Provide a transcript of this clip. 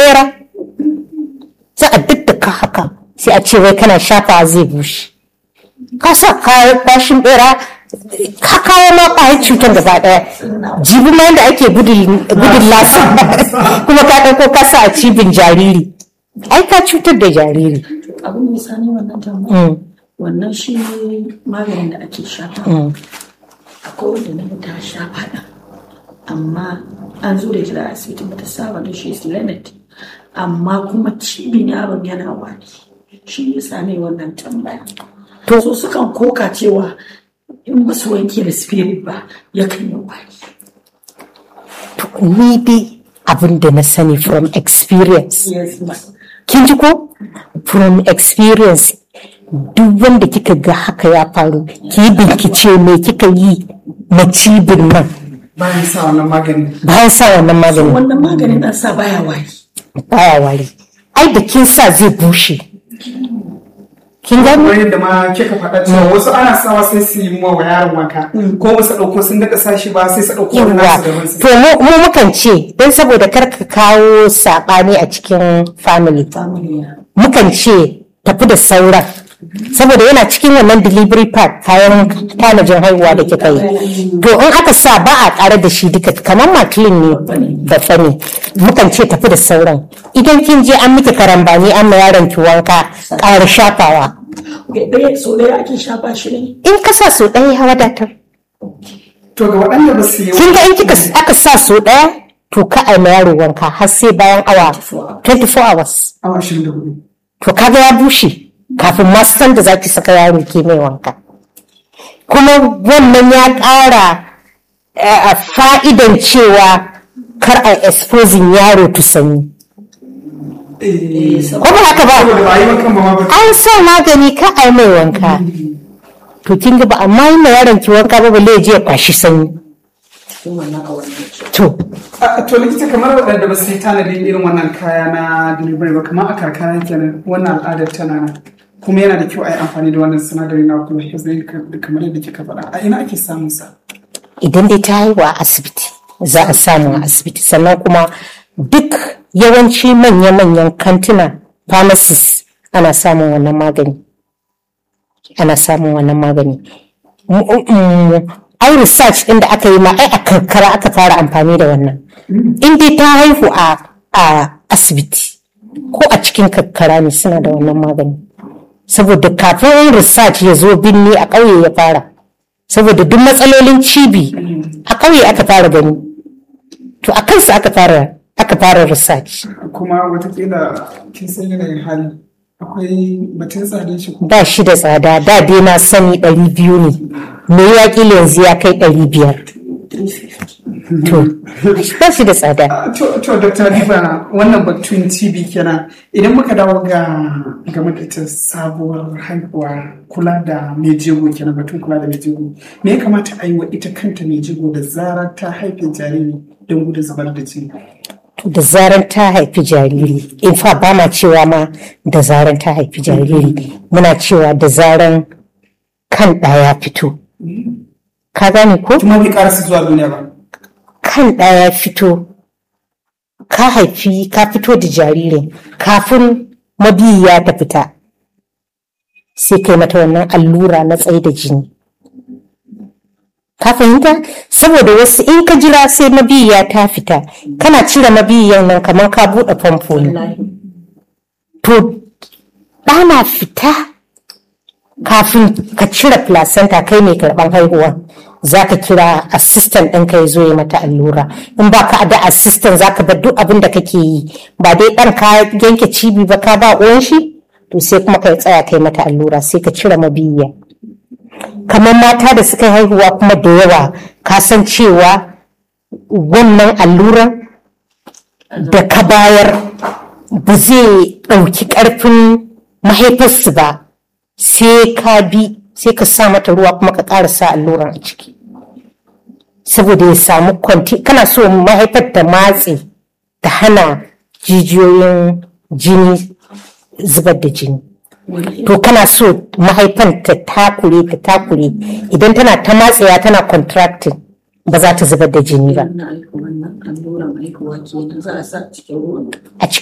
bera za a daddaka haka sai a ce wai kana shafa zai bushe ka sa kashin bera ka kawo ma ƙwayar cutar gaba ɗaya jibi ma yadda ake gudun lasa kuma ka ɗauko ka sa a cibin jariri ai ka cutar da jariri abin da sani wannan tambaya wannan shi maganin da ake shafa akwai wanda na ta shafa da amma an zo da ita da asibiti bata saba da shi is limit amma kuma cibin yaron yana wari shi ya sami wannan tambaya to so sukan koka cewa in ba su wanke da spirit ba yakan yi wari to ni dai abin da na sani from experience yes ma kin ji ko from experience duk wanda kika ga haka ya faru ki yi bincike me kika yi na cibin nan bayan sa wannan magani bayan sa wannan magani wannan maganin an sa baya wari baya wari ai da kin sa zai bushe kin gani kamar yadda ma kika faɗa cewa wasu ana sawa sai su yi wa yaron wanka ko ba su ɗauko sun daɗa sashi ba sai su ɗauko wani yawa nasu daban su to mu mu mukan ce don saboda kar ka kawo saɓani a cikin family family mukan ce tafi da sauran saboda yana cikin wannan delivery pack kayan tanajin haihuwa da kika yi to in aka sa ba a ƙara da shi duka kamar makilin ne babba ne mukan ce tafi da sauran idan kin je an miki karambani an ma yaron ki wanka ƙara shafawa ɗaya so ɗaya ake shafa shi ne in ka sa so ɗaya ya wadatar to ga waɗanda ba su yi kin ga in kika aka sa so ɗaya to ka a ma yaro wanka har sai bayan awa 24 hours awa ashirin da hudu to kaga ya bushe kafin ma san da zaki saka yaro ke mai wanka kuma wannan ya ƙara eh, a fa'idan cewa kar a exposing yaro to sanyi ko ba haka ba saboda ba yi wankan ba ma ba an sa magani ka a yi mai wanka to kin ga ba amma yi ma yaron ki wanka ba balle ya je ya kwashi sanyi cikin wannan a wannan to A- to likita kamar waɗanda ba su yi tanadin irin wannan kaya na delivery ba kamar a karkara kenan wannan al'adar tana nan kuma yana da kyau a yi amfani da wannan sinadari na kuma kamar yadda kika faɗa a ina ake samun sa idan dai ta haihu a asibiti za a samu a asibiti sannan kuma duk yawanci manya-manyan kantuna pharmacies ana samun wannan magani ana samun wannan magani M- m- ai research din da aka yi ma ai a karkara aka fara amfani da wannan in dai ta haihu a a asibiti ko a cikin karkara ne suna da wannan magani saboda kafin research ya zo binni a ƙauye ya fara saboda duk matsalolin cibi a ƙauye aka fara gani to a kansu aka fara aka fara research kuma watakila kin san yanayin hali akwai batun tsadin shi ko ba shi da tsada da dai na sani ɗari biyu ne me ya ƙila yanzu ya kai ɗari biyar 350 to ba shi da tsada To, to Dr. Habiba wannan batun TB kenan idan muka dawo ga game da ita sabuwar haihuwa kula da mai jego kenan batun kula da mai jego me ya kamata a yi wa ita kanta mai jego da zarar ta haife jariri don gudun zubar da jini to da zaran ta haifi jariri in fa ba ma cewa ma da zaran ta haifi jariri muna cewa da zaran kan ɗaya fito ka gane ko kuma bai karasa zuwa duniya ba kan ɗaya fito ka haifi ka fito da jaririn kafin mabiyiya ta fita sai kai mata wannan allura na tsaye da jini ka fahimta saboda wasu in ka jira sai mabiyiya ta fita kana cire mabiyiyan nan kamar ka buɗe famfo ne wallahi to ɗana fita kafin ka cire placenta kai mai karɓan haihuwa za ka kira assistant ɗinka ya zo ya mata allura in ba ka da assistant za ka bar duk abin da kake yi ba dai ɗan ka yanke cibi ba ka ba uwan shi to sai kuma ka tsaya kai mata allura sai ka cire mabiyiya kamar mata da suka haihuwa kuma da yawa ka san cewa wannan alluran da ka bayar ba zai ɗauki ƙarfin mahaifarsu ba sai ka bi sai ka sa mata ruwa kuma ka ƙara sa alluran a ciki saboda ya samu kwanti kana so mahaifar ta matse ta hana jijiyoyin jini zubar da jini to kana so mahaifan ta takure ta takure idan tana ta matsewa tana contracting ba za ta zubar da jini ba wannan aiki wannan alluran haihuwa kenan za a sa cikin ruwan a cikin